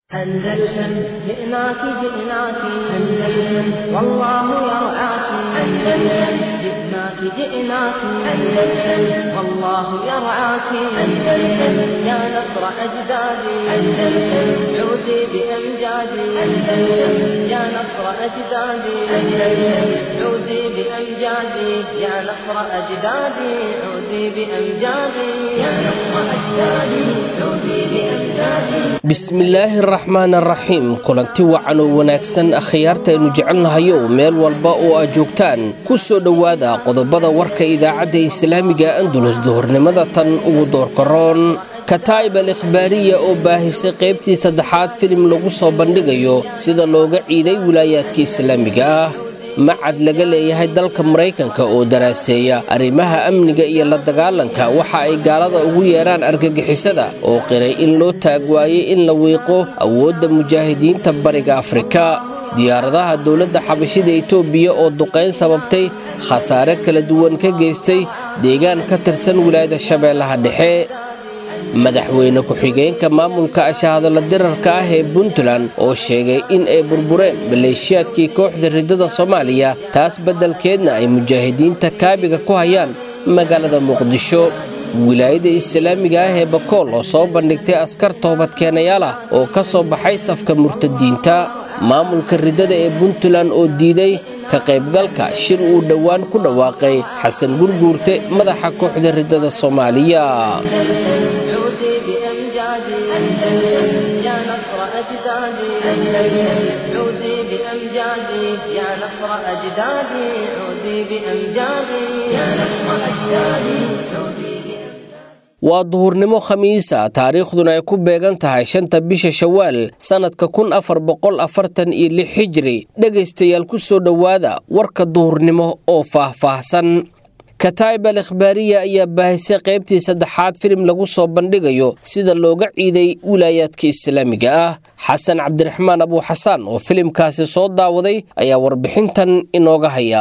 أندلسن جئناك جئناك أندلسن والله يرعاك أندلسن جئناك جئناك أندلسن والله يرعاك أندلسن يا نصر أجدادي أندلسن عودي بأمجادي أندلسن يا نصر أجدادي أندلسن عودي بأمجادي يا نصر أجدادي عودي بأمجادي يا نصر أجدادي عودي بأمجادي bismillaahi araxmaan araxiim kulanti wacan oo wanaagsan akhyaartaaynu jecelnahayo meel walba oo aad joogtaan ku soo dhowaada qodobada warka idaacadda islaamiga andulus duhurnimada tan ugu doorkaroon kataa'ib al ikhbaariya oo baahisay qaybtii saddexaad filim lagu soo bandhigayo sida looga ciiday wilaayaadka islaamiga ah macad laga leeyahay dalka maraykanka oo daraaseeya arrimaha amniga iyo la dagaalanka waxa ay gaalada ugu yeedhaan argagixisada oo qiray in loo taag waayey in la wiiqo awoodda mujaahidiinta bariga afrika diyaaradaha dowladda xabashida etoobiya oo duqayn sababtay khasaare kala duwan ka geystay deegaan ka tirsan wilaayada shabeellaha dhexe madaxweyne ku-xigeenka maamulka ashahadalla dirarka ah ee puntland oo sheegay in ay burbureen maleeshiyaadkii kooxda riddada soomaaliya taas beddelkeedna ay mujaahidiinta kaabiga ku hayaan magaalada muqdisho wilaayada islaamiga ah ee bakool oo soo bandhigtay askar toobadkeenayaal ah oo ka soo baxay safka murtadiinta maamulka riddada ee puntland oo diiday ka qaybgalka shir uu dhowaan ku dhawaaqay xasan gurguurte madaxa kooxda riddada soomaaliya عودي بأمجادي أندلسن يا نصر أجدادي أندلسن عودي بأمجادي يا نصر أجدادي عودي بأمجادي يا نصر أجدادي عودي بأمجادي waa duhurnimo khamiisa taariikhduna ay ku beegan tahay shanta bisha shawaal sannadka kun afar boqol afartan iyo lix xijiri dhegaystayaal ku soo dhowaada warka duhurnimo oo faah-faahsan kataa'ib al ikhbaariya ayaa baahisay qaybtii saddexaad filim lagu soo bandhigayo sida looga ciiday wilaayaadka islaamiga ah xasan cabdiraxmaan abuuxasaan oo filimkaasi soo daawaday ayaa warbixintan inooga haya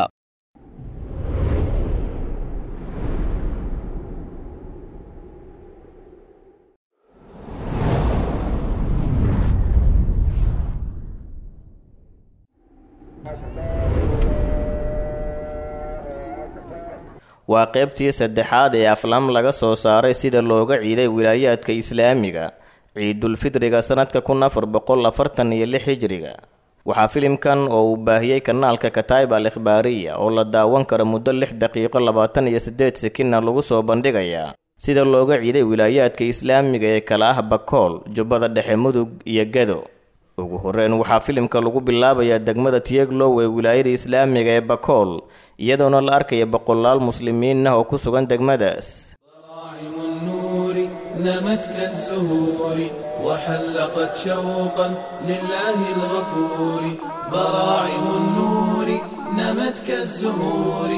waa qaybtii saddexaad ee aflaam laga soo saaray sida looga ciiday wilaayaadka islaamiga ciidulfidriga sannadka kun afar boqol afartan iyo lix hijriga waxaa filimkan oo uu baahiyey kanaalka kataib al ikhbaariya oo la daawan karo muddo lix daqiiqo labaatan iyo siddeed sekinna lagu soo bandhigayaa sida looga ciiday wilaayaadka islaamiga ee kala ah bakool jubbada dhexe mudug iyo gado ugu horreyn waxaa filimka lagu bilaabayaa degmada tiyeglow ee wilaayada islaamiga ee bakool iyadoona la arkaya boqolaal muslimiin ah oo ku sugan degmadaas براعم النور نمت كالزهور وحلقت شوقا لله الغفور براعم النور نمت كالزهور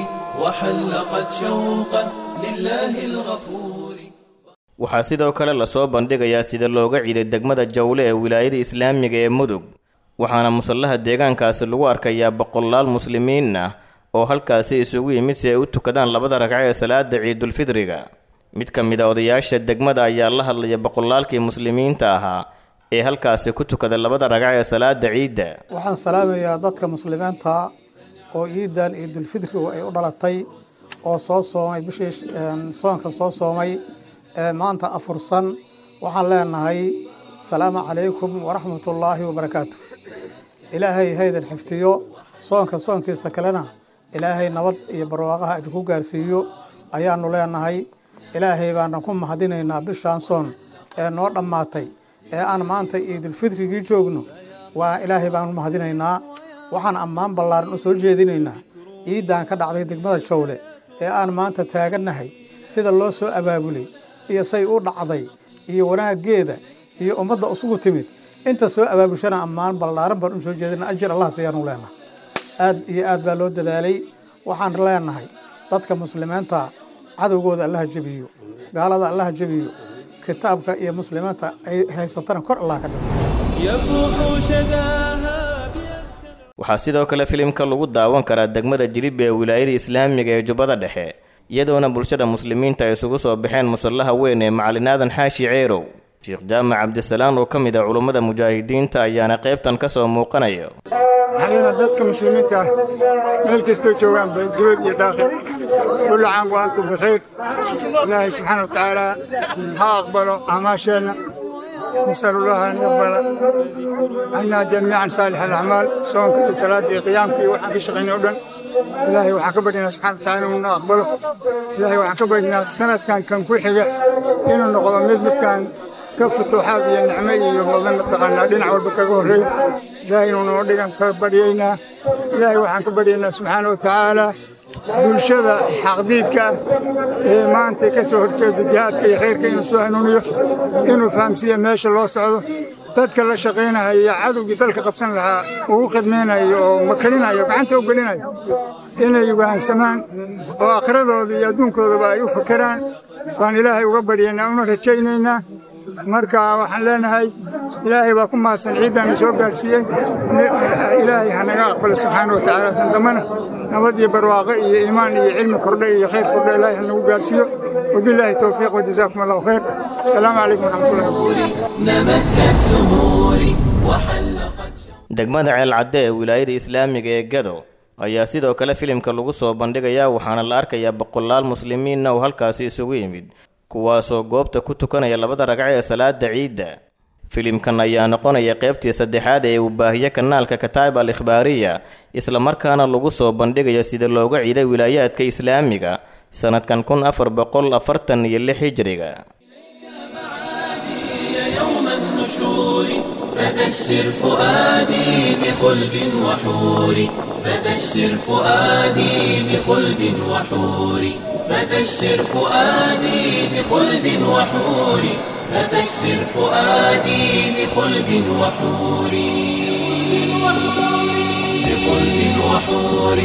وحلقت شوقا لله الغفور waxaa sidoo kale lasoo bandhigayaa sida looga ciiday degmada jawle ee wilaayada islaamiga ee mudug waxaana musallaha deegaankaasi lagu arkayaa boqolaal muslimiin ah oo halkaasi isugu yimid si ay u tukadaan labada ragco ee salaada ciidulfidriga mid ka mid a odayaasha degmada ayaa la hadlaya boqolaalkii muslimiinta ahaa ee halkaasi ku tukada labada ragco ee salaada ciidda waxaan salaamayaa dadka muslimiinta oo ciidan ciidulfidrigu ay u dhalatay oo soo soomay bishii soonka soo soomay ee maanta afursan waxaan leenahay asalaamu calaykum waraxmatullaahi wabarakaatu ilaahay haydan xiftiyo soonka soonkiisa kalena ilaahay nabad iyo barwaaqaha idinku gaarsiiyo ayaanu leenahay ilaahay baanan ku mahadinaynaa bishaan soon ee noo dhammaatay ee aan maanta ciidulfitrigii joogno waa ilaahay baanu mahadinaynaa waxaan ammaan ballaaran u soo jeedinaynaa ciidan ka dhacday degmada jawle ee aan maanta taagannahay sida loo soo abaabulay iyo say u dhacday iyo wanaaggeeda iyo ummadda isugu timid inta soo abaabushana ammaan ballaaran baan u soo jeedina ajir allah siyaanu leenahay aad iyo aad baa loo dadaalay waxaan leenahay dadka muslimiinta cadowgooda allaha jebiyo gaalada allaha jebiyo kitaabka iyo muslimiinta ay haysatana kor allah ka dhigo يفوح شذاها بيستلم waxaa sidoo kale filimka lagu daawan karaa degmada jilib ee wilaayada islaamiga ee jubbada dhexe iyadoona bulshada muslimiinta ay isugu soo baxeen musallaha weyn ee macalin aadan xaashi ceerow sheekh jaamac cabdisalaan oo ka mid ah culummada mujaahidiinta ayaana qaybtan ka soo muuqanaya waxaana dadka muslimiinta ah meel kastoo joogaan dibad iyo daaqil kullu caam wa antum bikhayr ilaahay subxaana wa tacaala ha aqbalo acmaasheenna نسأل الله أن يقبل عنا جميعا صالح الأعمال صومك iyo salaada iyo qiyaamka iyo waxaan ka shaqaynay oo dhan ilaahay waxaan ka baryaynaa subxana wa tacaala inuu na aqbalo ilaahay waxaan ka baryaynaa sanadkan kan ku xiga inuu noqdo mid midkan ka futuuxaad iyo nicmo iyo mudan mataqaanaa dhinac walba kaga horreeya ilaahay inuu noo dhigan ka baryaynaa ilaahay waxaan ka baryaynaa subxaana wa tacaala bulshada xaqdiidka ah ee maanta ka soo horjeeda jihaadka iyo khayrka inuu soo hanuuniyo inuu fahamsiiyo meesha loo socdo dadka la shaqaynayo iyo cadowgii dalka qabsan lahaa uu u khidmaynayo oo makalinayo gacanta u gelinayo inay wahansamaan oo aakhiradooda iyo adduunkoodaba ay u fakeraan waan ilaahay uga baryaynaa una rajaynaynaa marka waxaan leenahay ilaahay baa ku mahadsan ciiddaana soo gaadhsiiyey ilaahay ha naga aqbalo subxaana wa tacaala tan dambana nabad iyo barwaaqo iyo iimaan iyo cilmi kordhe iyo khayr kordhe ilaahay ha nagu gaadhsiiyo wabilaahi towfiiq wajazaakum allahu khayr asalaamu calaykum waraxmatullahi wabarakatu نمت كالسهول وحلقت degmada ceelcadde ee wilaayada islaamiga ee gado ayaa sidoo kale filimka lagu soo bandhigayaa waxaana la arkayaa boqolaal muslimiinna oo halkaasi isugu yimid kuwaasoo goobta ku tukanaya labada ragco ee salaada ciidda filimkan ayaa noqonaya qaybtii saddexaad ee uu baahiye kanaalka kataib al ikhbaariya islamarkaana lagu soo bandhigaya sida looga ciiday wilaayaadka islaamiga sanadkan kun afar boqol afartan iyo lix hijriga يوم النشور فبشر فؤادي بخلد وحور فبشر فؤادي بخلد وحور فبشر فؤادي بخلد وحور فبشر فؤادي بخلد وحور بخلد وحور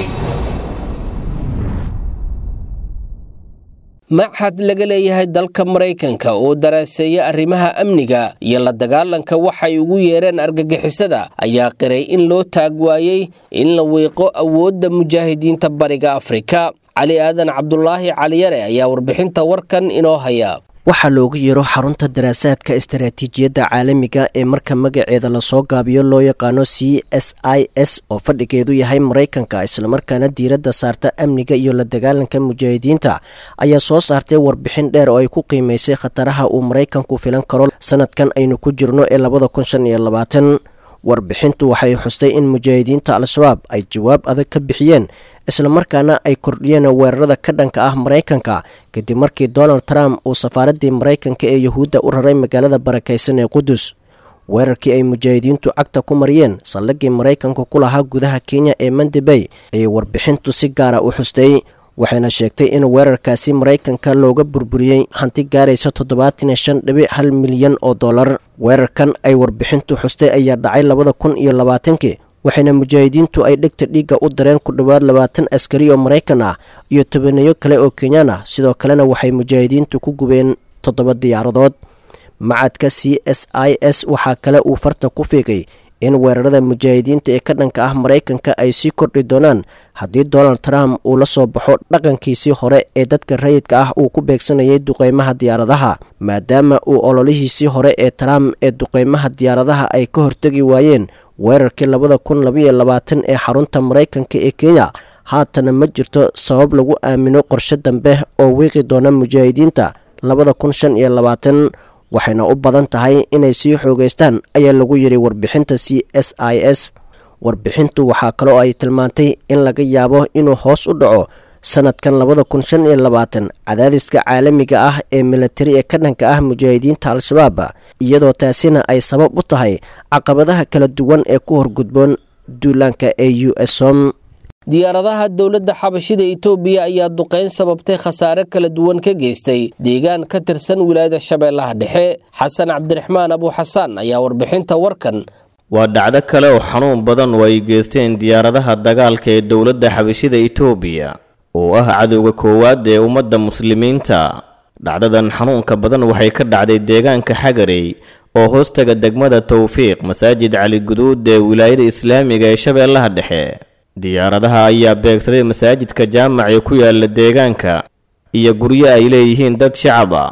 machad laga leeyahay dalka maraykanka oo daraaseeya arrimaha amniga iyo la dagaalanka waxay ugu yeereen argagixisada ayaa qiray in loo taag waayey in la wiiqo awoodda mujaahidiinta bariga afrika cali aadan cabdulaahi caliyare ayaa warbixinta warkan inoo haya waxaa loogu yeero xarunta daraasaadka istaraatiijiyadda caalamiga ee marka magaceeda lasoo gaabiyo loo yaqaano c s i s oo fadhigeedu yahay maraykanka islamarkaana diiradda saarta amniga iyo la dagaalanka mujaahidiinta ayaa soo saartay warbixin dheer oo ay ku qiimaysay khataraha uu maraykanku filan karo sanadkan aynu ku jirno ee labada kun shan iyo labaatan warbixintu waxay xustay in mujaahidiinta al-shabaab ay jawaab adag ka bixiyeen islamarkaana ay kordhiyeen weerarada ka dhanka ah maraykanka kadib markii donald trump uu safaaraddii maraykanka ee yuhuudda u raray magaalada barakaysan ee qudus weerarkii ay mujaahidiintu cagta ku mariyeen saldhigii maraykanka ku lahaa gudaha kenya ee mandebey ayay warbixintu si gaara u xustay waxayna sheegtay in weerarkaasi maraykanka looga burburiyey hanti gaaraysa toddobaatan iyo shan dhibic hal milyan oo dollar weerarkan ay warbixintu xustay ayaa dhacay labada kun iyo labaatankii waxayna mujaahidiintu ay dhegta dhiigga u dareen ku dhowaad labaatan askari oo maraykan ah iyo tobaneeyo kale oo kenyaan ah sidoo kalena waxay mujaahidiintu ku gubeen toddoba diyaaradood macadka c s i s waxaa kale uu farta ku fiiqay in weerarada mujaahidiinta ee ka dhanka ah maraykanka ay sii kordhi doonaan haddii donald trump uu la soo baxo dhaqankiisii hore ee dadka rayidka ah uu ku beegsanayay duqeymaha diyaaradaha maadaama uu ololihiisii hore ee trump ee duqeymaha diyaaradaha ay ka hortegi waayeen weerarkii labada kun labaiyo labaatan ee xarunta maraykanka ee kenya haatana ma jirto sabab lagu aamino qorshe dambe oo wiiqi doona mujaahidiinta labada kun shan iyo labaatan waxayna u badan tahay inay sii xoogeystaan ayaa lagu yidhi warbixinta c s i s warbixintu waxaa kaloo ay tilmaantay in laga yaabo inuu hoos u dhaco sanadkan labada kun shan iyo labaatan cadaadiska caalamiga ah ee militari ee ka dhanka ah mujaahidiinta al-shabaab iyadoo taasina ay sabab u tahay caqabadaha kala duwan ee ku horgudboon duulaanka ee u s som diyaaradaha dowladda xabashida itoobiya ayaa duqayn sababtay khasaare kala duwan ka geystay deegaan ka tirsan wilaayada shabeellaha dhexe xasan cabdiraxmaan abuuxasaan ayaa warbixinta warkan waa dhacdo kale oo xanuun badan oo ay geysteen diyaaradaha dagaalka ee dowladda xabashida itoobiya oo ah cadowga koowaad ee ummadda muslimiinta dhacdadan xanuunka badan waxay ka dhacday deegaanka xagarey oo hoostaga degmada towfiiq masaajid cali guduud ee wilaayada islaamiga ee shabeellaha dhexe diyaaradaha ayaa beegsaday masaajidka jaamac ee ku yaala deegaanka iyo guryo ay leeyihiin dad shacab ah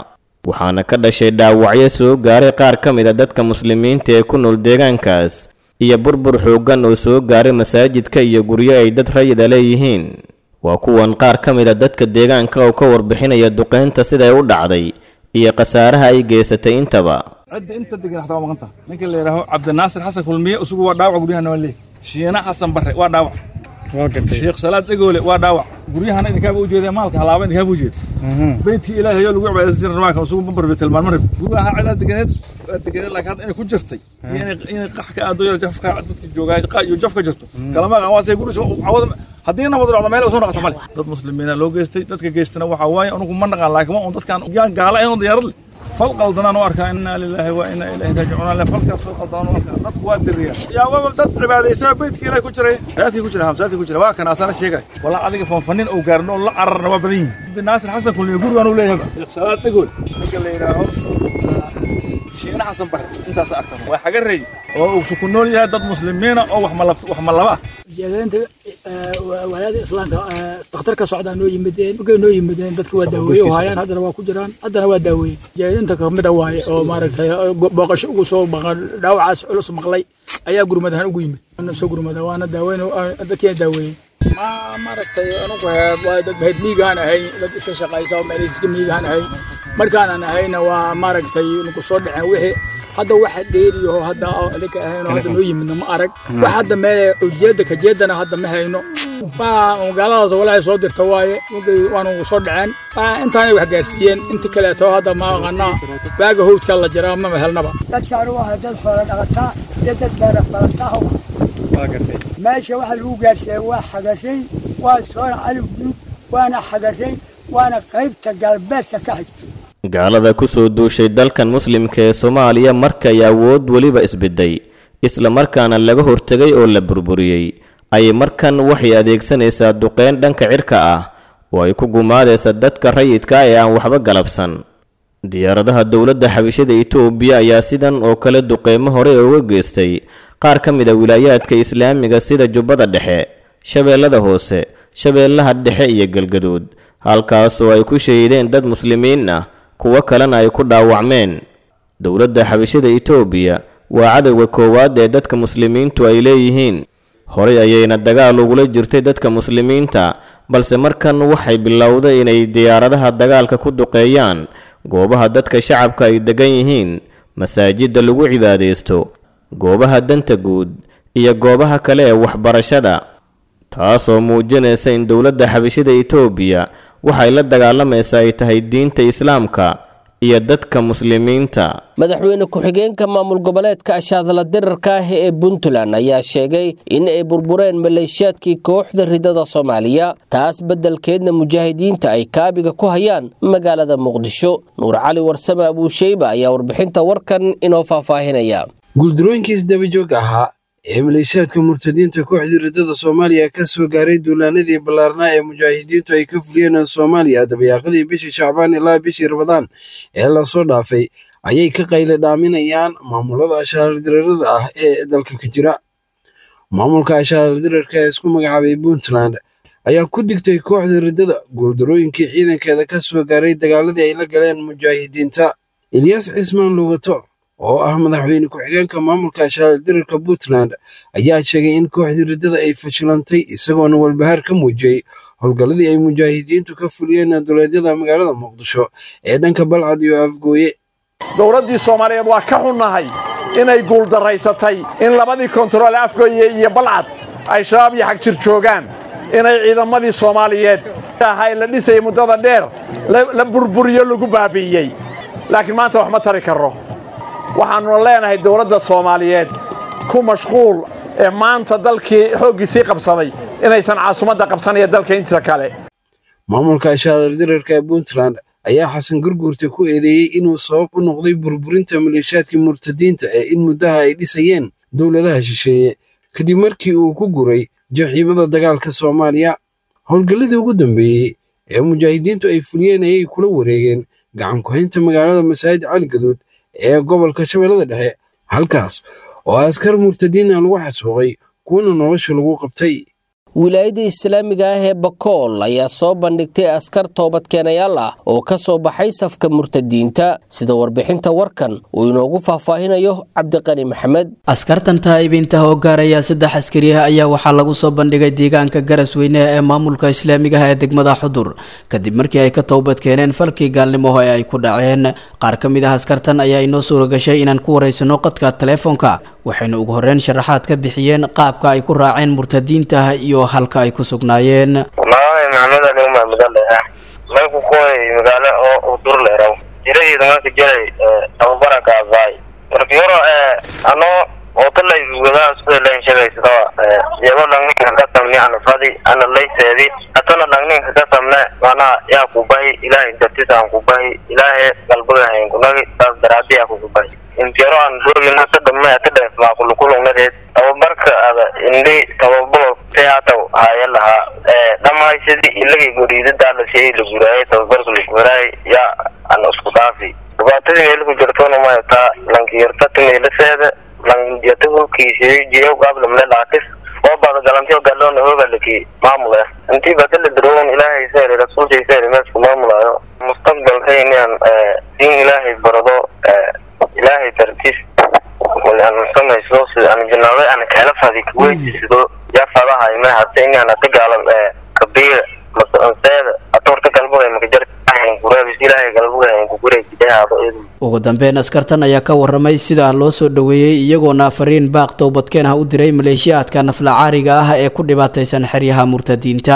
waxaana ka dhashay dhaawacyo soo gaaray qaar ka mid a dadka muslimiinta ee ku nool deegaankaas iyo burbur xooggan oo soo gaaray masaajidka iyo guryo ay dad rayida leeyihiin waa kuwan qaar ka mid a dadka deegaanka oo ka warbixinaya duqeynta siday u dhacday iyo khasaaraha ay geysatay intaba cidda inta degan hataa waa maqanta ninka la yidhaaho cabdinaasir xasan kulmiye isugu waa dhaawac guryahana waa leey shiina xasan barre waa dhaawac sheekh salaad egoole waa dhaawac guryahana idinkaaba u jeedee maalka halaaba idinkaaba u jeeda beydkii ilaahay oo lagu cibaadaysan jiray rabaanka isugu bambarbe tilmaan marib guryaha cidaa deganeed waa deganeed laakiin hadda inay ku jirtay inay inay qax ka aado yar jafka dadka joogaa qa iyo jaf ka jirto kalama aqaan waa say guri cawada haddii nabad dhacdo meel soo noqoto male dad muslimiina loo geystay dadka geystana waxaa waaye anugu ma naqaan laakiin waa un dadkaan yaan gaala ahayn oo diyaarad leh fal qaldanaan u arkaa inaa lilaahi wa inaa ilaahi raajicuun le falkaas fal qaldanaan u arkaa dadku waa diriya yaa waa dad cibaadaysaa beydkii ilaahi ku jiray masaajidkii ku jira masaajidkii ku jira waa kan asana sheegay walaa adiga fanfanin oo gaarin oo la cararna waa badan yihin naasir xasan kulmiye gurigaan u leeyahay sheekh salaad dhegool ninka la yidhaaho shiina xasan bare intaas arkan waa xaga reey oo uu ku nool yahay dad muslimiina oo wax malab wax malaba jeedaynta walaada islaamka dhakhtarka socdaa noo yimideen markay noo yimideen dadki waa daaweeye oo hayaan haddana waa ku jiraan haddana waa daaweeye jeedinta kamida waaye oo maaragtay booqasho ugu soo maqan dhaawacaas culus maqlay ayaa gurmad ahaan ugu yimid soo gurmada waana daaweyn dadkiina daaweeyey ma maaragtay anugu waa dad bahid miigaan ahay dad iska shaqaysa oo meel iska miigaan ahay markaanan ahayna waa maaragtay nagu soo dhaceen wixii hadda waxa dheeriyaho hadda idinka ahayn hadda noo yimidna ma arag wax hadda meel ujeedda kajeedana hadda ma hayno magaaladaas walaahi soo dirta waaye markay waanu soo dhaceen intaanay wax gaarsiiyeen inta kaleeto hadda ma aqanaa baaga howdka la jiraa mama helnaba dadkaan u ahay dad xoola dhaqataa iyo dad beera balataa meesha waxa lagu gaarsiiyey waa xagashay waa soona calif guud waana xagashay waana qaybta galbeedka ka xigta gaalada ku soo duushay dalkan muslimka ee soomaaliya markay awood weliba isbedday isla markaana laga hortegay oo la burburiyey ayay markan waxay adeegsanaysaa duqeyn dhanka cirka ah oo ay ku gumaadaysa dadka rayidka ee aan waxba galabsan diyaaradaha dowladda xabishada itoobiya ayaa sidan oo kale duqeymo hore uga geystay qaar ka mid a wilaayaadka islaamiga sida jubbada dhexe shabeellada hoose shabeellaha dhexe iyo galgaduud halkaasoo ay ku shahiideen dad muslimiin ah kuwo kalena ay ku dhaawacmeen dowladda xabishada itoobiya waa cadowga koowaad ee dadka muslimiintu ay leeyihiin horey ayayna dagaal ugula jirtay dadka muslimiinta balse markan waxay bilowday inay diyaaradaha dagaalka ku duqeeyaan goobaha dadka shacabka ay degan yihiin masaajidda lagu cibaadaysto goobaha danta guud iyo goobaha kale ee waxbarashada taasoo muujinaysa in dowladda xabishada itoobiya waxay la dagaalamaysa ay tahay diinta islaamka iyo dadka muslimiinta madaxweyne ku-xigeenka maamul goboleedka ashaadla dirarka ah ee puntland ayaa sheegay in ay burbureen maleeshiyaadkii kooxda ridada soomaaliya taas beddelkeedna mujaahidiinta ay kaabiga ku hayaan magaalada muqdisho nuur cali warsame abuusheyba ayaa warbixinta warkan inoo faahfaahinaya guuldarooyinkii isdabajooga ahaa ee maleeshiyaadka murtadiinta kooxdii ridada soomaaliya ka soo gaaray duulaanadii ballaarnaa ee mujaahidiintu ay ka fuliyeen soomaaliya dabayaaqadii bishii shacbaan ilaa bishii rabadaan ee lasoo dhaafay ayay ka qayle dhaaminayaan maamulada ashaaldirarada ah ee dalka ka jira maamulka ashaaldirarka ee isku magacaabay puntland ayaa ku digtay kooxda ridada guuldarooyinkii ciidankeeda ka soo gaaray dagaaladii ay la galeen mujaahidiinta ilyaas cismaan lugato oo ah madaxweyne ku-xigeenka maamulka ashaaldirarka puntland ayaa sheegay in kooxdii riddada ay fashilantay isagoona walbahaar ka muujiyey howlgalladii ay mujaahidiintu ka fuliyeen duleedyada magaalada muqdisho ee dhanka balcad iyo afgooye dowladdii soomaaliyeed waa ka xunnahay inay guuldaraysatay in labadii kontarool afgooye iyo balcad ay shabaab iyo xagjir joogaan inay ciidamadii soomaaliyeed ahay la dhisayay muddada dheer la burburiyo lagu baabi'iyey laakiin maanta wax ma tari karro waxaannuna leenahay dowladda soomaaliyeed ku mashquul ee maanta dalkii xooggiisii qabsaday inaysan caasimadda qabsanaya dalka intiisa kale maamulka ashaaldirarka ee puntland ayaa xasan gurguurta ku eedeeyey inuu sabab u noqday burburinta maleeshiyaadkii murtadiinta ee in muddaha ay dhisayeen dowladaha shisheeye kadib markii uu ku guray jaxiimada dagaalka soomaaliya howlgalladii ugu dambeeyey ee mujaahidiintu ay fuliyeen ayay kula wareegeen gacan ku-haynta magaalada masaajid cali gaduud ee gobolka shabeellada dhexe halkaas oo askar murtadiina lagu xasuuqay kuwana nolosha lagu qabtay wilaayada islaamiga ah ee bakool ayaa soo bandhigtay askar toobadkeenayaal ah oo ka soo baxay safka murtadiinta sida warbixinta warkan uu inoogu faahfaahinayo cabdiqani maxamed askartan taa'ibiinta oo gaaraya saddex askari ah ayaa waxaa lagu soo bandhigay deegaanka garasweyne ee maamulka islaamiga ah ee degmada xudur kadib markii ay ka toobadkeeneen falkii gaalnimo ee ay ku dhaceen qaar ka mid ah askartan ayaa inoo suura gashay inaan ku waraysano qadka telefoonka waxayna ugu horreyn sharaxaad ka bixiyeen qaabka ay ku raaceen murtadiinta iyo halka ay ku sugnaayeen magacay maxamed ali umar mudaleha mayku kuway magaalo oo dur leeraw jiradeeda marka jiray tababara kaabaay marka yaro anoo otalay wadaha sida leen shaqaysada iyagoo dhangninka ka samni ana fadi ana layseedi hatana dhangninka ka samne macnaha yaa ku bahi ilaahay dartisa aan ku bahi ilaahay galbaga hayn kunagi taas daraadi yaa kugu bahi intiyaro aan doogina ka dhamme ka dheef maa kulukulugnadeed tababarka ada indhi tababaro teataw haya lahaa dhammaysidii ilagay goriidada la sheey la guraayay tababarka la guraayay yaa ana isku dhaafi dhibaatadii meel ku jirtoona mayataa lankiyarta timeelaseeda langiyata hulkiisii jiyow gaablamle laakis oo bada galantiyo galoona hoogalaki maamul ah intii badala daroon ilaahay seeri rasuulkii seeri meesku maamulaayo mustaqbalka inaan diin ilaahay barado ilaahay dartiis aan samayso sida aan janaabay aan kala fadi kuweysido yaa fadaha ima hata inaan ata gaalan kabiira masanseeda atorta galbuga makajar ugu dambeyn askartan ayaa ka waramay sida loo soo dhoweeyey iyagoona fariin baaq towbadkeen ah u diray maleeshiyaadka naflacaariga ah ee ku dhibaataysan xeryaha murtadiinta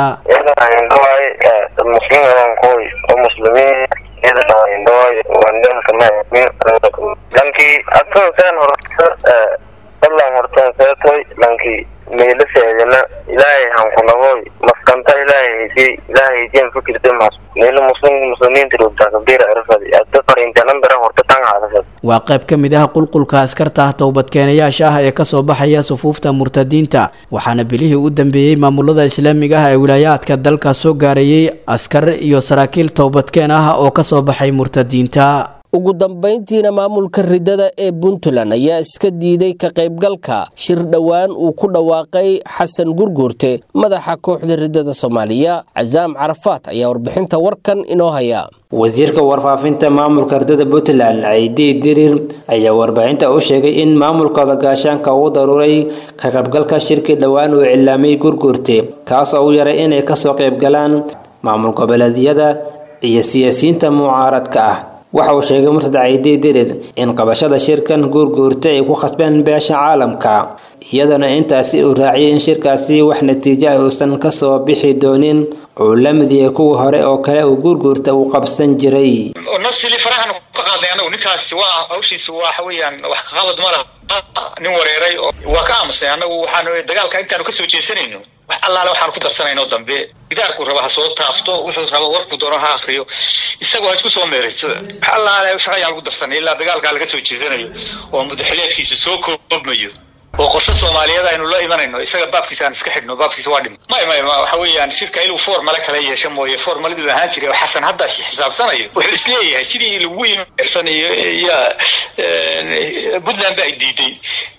lankii atonsen horta dadlan horteen seetoy lankii meelaseedana ilaahay hankunagoy maskanta ilaahay haysiy ilaahay haysiyan fikirte mas meelo muslim muslimiinta rogtaa kabira irfadi adda fariintanan dara horta tan haadasad waa qayb ka mid ah qulqulka askarta ah towbadkeenayaasha ah ee kasoo baxaya sufuufta murtadiinta waxaana bilihii u dambeeyey maamulada islaamiga ah ee wilaayaadka dalka soo gaarayay askar iyo saraakiil towbadkeen ah oo kasoo baxay murtadiinta ugu dambayntiina maamulka ridada ee puntland ayaa iska diiday ka qaybgalka shir dhowaan uu ku dhawaaqay xasan gurguurte madaxa kooxda ridada soomaaliya casaam carafaat ayaa warbixinta warkan inoo haya wasiirka warfaafinta maamulka ridada puntland ciidi dirir ayaa warbaahinta u sheegay in maamulkooda gaashaanka uu daruuray ka qaybgalka shirkii dhowaan uu cilaamay gurguurte kaasoo u yaray inay kasoo qaybgalaan maamul goboleedyada iyo siyaasiyiinta mucaaradka ah waxa uu sheegay murtad ciidi dirir in qabashada shirkan guurguurta ay ku khasbeen beesha caalamka iyadana intaasi uu raaciyay in shirkaasi wax natiijo ah uusan kasoo bixi doonin uu la mid yahay kuwii hore oo kale uu guurguurta uu qabsan jiray nasili farahan ka qaaday anagu ninkaasi waa hawshiisu waxa weeyaan wax kaqabad ma laha nin wareeray oo waa ka aamusnay anagu waxaanu dagaalka intaanu kasoo jeesanayno wax allaale waxaanu ku darsanayno dambe gidaarku raba ha soo taafto wuxuu raba warku doono ha akriyo isagoo ha isku soo meerayso wax allaale shaqayaan lagu darsanay ilaa dagaalkaa laga soo jeesanayo oo mudaxileedkiisu soo koobmayo oo qorshe soomaaliyeed aynu la imanayno isaga baabkiisa aan iska xidhno baabkiisa waa dhima may may waxa weeyaan shirka inuu formale kala yeesho mooye formaladuu ahaan jiray oo xasan hadda xisaabsanayo wuxuu isleeyahay sidii lagu imarsanayo iyo puntland ba ay diiday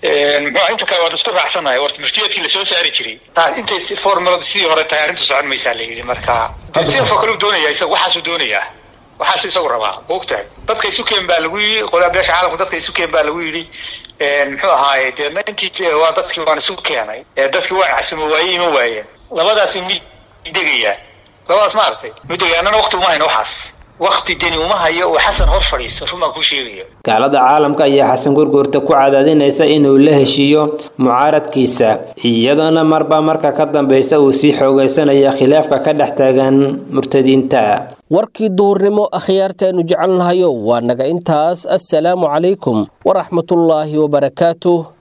muxuu inta kale waan isku raacsanahay horta murtiyeedkii lasoo saari jiray taas intay formaladu sidii hore tahay arrintu socon maysaa la yidhi marka sidaasoo kale uu doonaya isaga waxaasuu doonayaa waxaasuu isagu rabaa ogtahay dadka isu keen baa lagu yidhi qolaa beesha caalamka dadka isu keen baa lagu yidhi muxuu ahaaye dee intii waa dadkii waan isu keenay dadkii waan casumo waaye ima waayeen labadaas mid degayaa labadaas maaragtay mid degaya annana waqti uma hayno waxaas waqti deni uma hayo oo xasan hor fadhiisto run baan kuu sheegaya gaalada caalamka ayaa xasan gurguurta ku cadaadinaysa inuu la heshiiyo mucaaradkiisa iyadoona marba marka ka dambeysa uu sii xoogaysanaya khilaafka ka dhex taagan murtadiinta warkii duhurnimo akhyaartaaynu jecelnahayo waa naga intaas assalaamu calaykum waraxmatullaahi wabarakaatuh